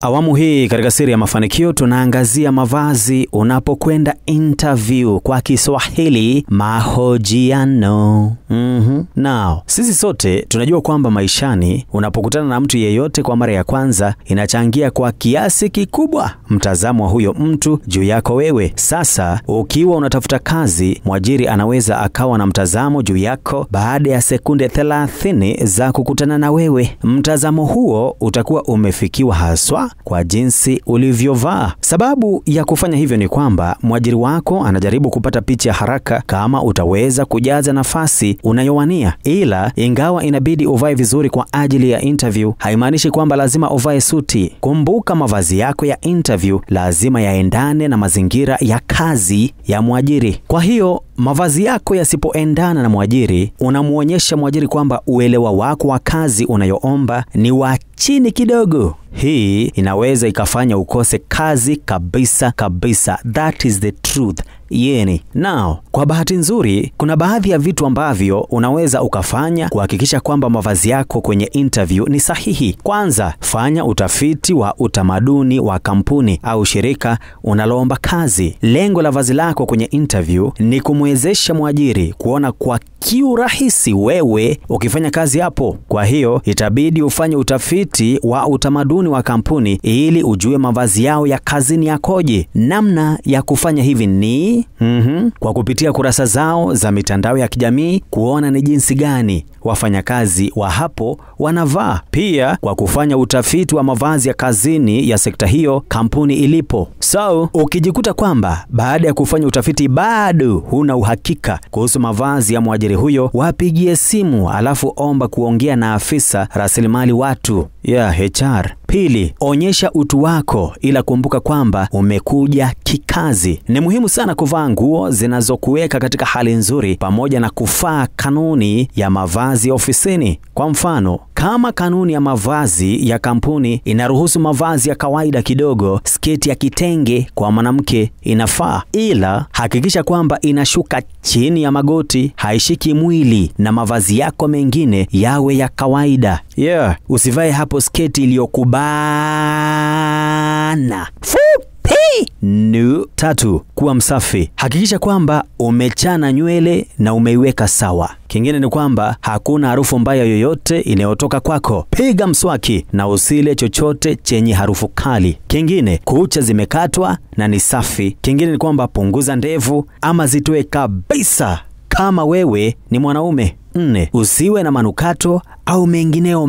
Awamu hii katika Siri ya Mafanikio tunaangazia mavazi unapokwenda interview, kwa Kiswahili mahojiano. Mhm. Now, sisi sote tunajua kwamba maishani unapokutana na mtu yeyote kwa mara ya kwanza inachangia kwa kiasi kikubwa mtazamo wa huyo mtu juu yako wewe. Sasa ukiwa unatafuta kazi, mwajiri anaweza akawa na mtazamo juu yako baada ya sekunde 30 za kukutana na wewe. Mtazamo huo utakuwa umefikiwa haswa kwa jinsi ulivyovaa. Sababu ya kufanya hivyo ni kwamba mwajiri wako anajaribu kupata picha ya haraka kama utaweza kujaza nafasi unayowania. Ila ingawa inabidi uvae vizuri kwa ajili ya interview, haimaanishi kwamba lazima uvae suti. Kumbuka, mavazi yako ya interview lazima yaendane na mazingira ya kazi ya mwajiri. Kwa hiyo mavazi yako yasipoendana na mwajiri, unamwonyesha mwajiri kwamba uelewa wako wa kazi unayoomba ni wa chini kidogo. Hii inaweza ikafanya ukose kazi kabisa kabisa. That is the truth. Yeni. Now, kwa bahati nzuri, kuna baadhi ya vitu ambavyo unaweza ukafanya kuhakikisha kwamba mavazi yako kwenye interview ni sahihi. Kwanza, fanya utafiti wa utamaduni wa kampuni au shirika unaloomba kazi. Lengo la vazi lako kwenye interview ni kumwezesha mwajiri kuona kwa kiurahisi wewe ukifanya kazi hapo. Kwa hiyo itabidi ufanye utafiti wa utamaduni wa kampuni ili ujue mavazi yao ya kazini yakoje. Namna ya kufanya hivi ni mm-hmm, kwa kupitia kurasa zao za mitandao ya kijamii kuona ni jinsi gani wafanyakazi wa hapo wanavaa, pia kwa kufanya utafiti wa mavazi ya kazini ya sekta hiyo kampuni ilipo. So ukijikuta kwamba baada ya kufanya utafiti bado huna uhakika kuhusu mavazi ya mwajiri huyo, wapigie simu alafu omba kuongea na afisa rasilimali watu ya HR. Pili, onyesha utu wako, ila kumbuka kwamba umekuja kikazi. Ni muhimu sana kuvaa nguo zinazokuweka katika hali nzuri, pamoja na kufaa kanuni ya mavazi ofisini. Kwa mfano, kama kanuni ya mavazi ya kampuni inaruhusu mavazi ya kawaida kidogo, sketi ya kitenge kwa mwanamke inafaa, ila hakikisha kwamba inashuka chini ya magoti, haishiki mwili, na mavazi yako mengine yawe ya kawaida. Yeah, usivae hapo sketi iliyokubana fupi. No. Tatu, kuwa msafi. Hakikisha kwamba umechana nywele na umeiweka sawa. Kingine ni kwamba hakuna harufu mbaya yoyote inayotoka kwako. Piga mswaki na usile chochote chenye harufu kali. Kingine, kucha zimekatwa na ni safi. Kingine ni kwamba punguza ndevu ama zitoe kabisa kama wewe ni mwanaume. Nne, usiwe na manukato au mengineo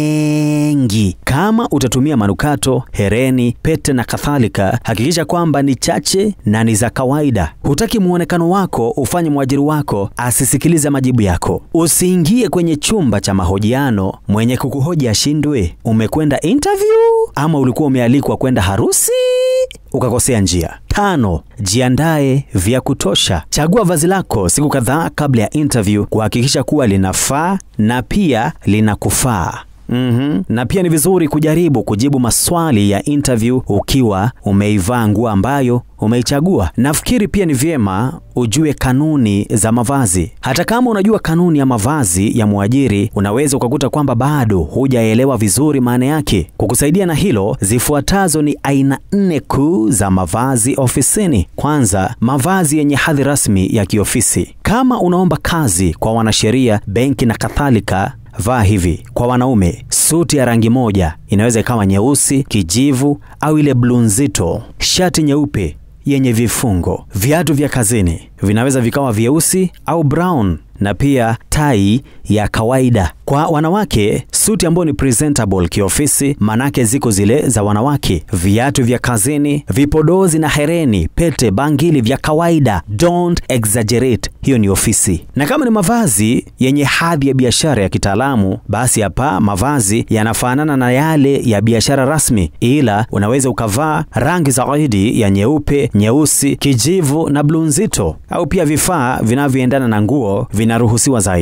mengi. Kama utatumia manukato, hereni, pete na kadhalika, hakikisha kwamba ni chache na ni za kawaida. Hutaki muonekano wako ufanye mwajiri wako asisikilize majibu yako. Usiingie kwenye chumba cha mahojiano mwenye kukuhoji ashindwe. Umekwenda interview ama ulikuwa umealikwa kwenda harusi ukakosea njia. Tano, jiandae vya kutosha. Chagua vazi lako siku kadhaa kabla ya interview kuhakikisha kuwa linafaa na pia linakufaa. Mm-hmm. Na pia ni vizuri kujaribu kujibu maswali ya interview ukiwa umeivaa nguo ambayo umeichagua. Nafikiri pia ni vyema ujue kanuni za mavazi. Hata kama unajua kanuni ya mavazi ya mwajiri, unaweza ukakuta kwamba bado hujaelewa vizuri maana yake. Kukusaidia na hilo, zifuatazo ni aina nne kuu za mavazi ofisini. Kwanza, mavazi yenye hadhi rasmi ya kiofisi. Kama unaomba kazi kwa wanasheria, benki na kadhalika, vaa hivi. Kwa wanaume, suti ya rangi moja inaweza ikawa nyeusi, kijivu au ile bluu nzito, shati nyeupe yenye vifungo. Viatu vya kazini vinaweza vikawa vyeusi au brown, na pia tai ya kawaida. Kwa wanawake, suti ambayo ni presentable kiofisi, manake ziko zile za wanawake. Viatu vya kazini, vipodozi na hereni, pete, bangili vya kawaida. Don't exaggerate, hiyo ni ofisi. Na kama ni mavazi yenye hadhi ya biashara ya kitaalamu, basi hapa mavazi yanafanana na yale ya biashara rasmi, ila unaweza ukavaa rangi zaidi ya nyeupe, nyeusi, kijivu na bluu nzito, au pia vifaa vinavyoendana na nguo vinaruhusiwa zaidi.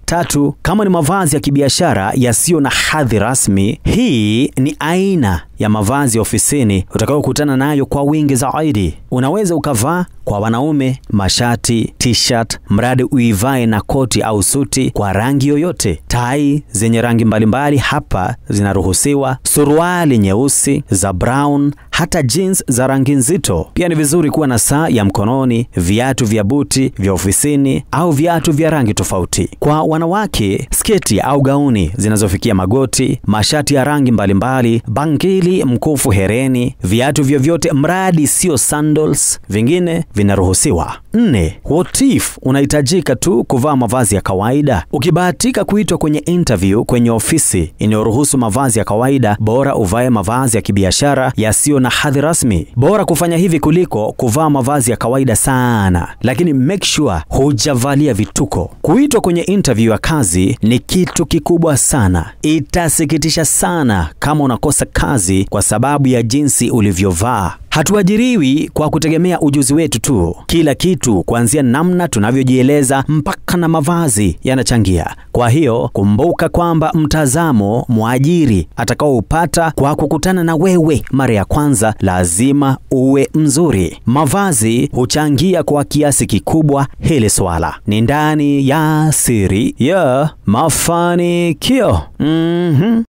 Tatu, kama ni mavazi ya kibiashara yasiyo na hadhi rasmi, hii ni aina ya mavazi ya ofisini utakayokutana nayo kwa wingi zaidi. Unaweza ukavaa kwa wanaume mashati, t-shirt, mradi uivae na koti au suti kwa rangi yoyote. Tai zenye rangi mbalimbali hapa zinaruhusiwa, suruali nyeusi, za brown, hata jeans za rangi nzito. Pia ni vizuri kuwa na saa ya mkononi, viatu vya buti vya ofisini au viatu vya rangi tofauti. Kwa wanawake, sketi au gauni zinazofikia magoti, mashati ya rangi mbalimbali, bangili, mkufu, hereni, viatu vyovyote mradi sio sandals, vingine vinaruhusiwa. Nne, what if unahitajika tu kuvaa mavazi ya kawaida? Ukibahatika kuitwa kwenye interview kwenye ofisi inayoruhusu mavazi ya kawaida, bora uvae mavazi ya kibiashara yasiyo na hadhi rasmi. Bora kufanya hivi kuliko kuvaa mavazi ya kawaida sana, lakini make sure hujavalia vituko. Kuitwa kwenye interview ya kazi ni kitu kikubwa sana. Itasikitisha sana kama unakosa kazi kwa sababu ya jinsi ulivyovaa. Hatuajiriwi kwa kutegemea ujuzi wetu tu. Kila kitu kuanzia namna tunavyojieleza mpaka na mavazi yanachangia. Kwa hiyo kumbuka kwamba mtazamo mwajiri atakaoupata kwa kukutana na wewe mara ya kwanza lazima uwe mzuri. Mavazi huchangia kwa kiasi kikubwa hili swala. Ni ndani ya siri ya mafanikio. Mhm.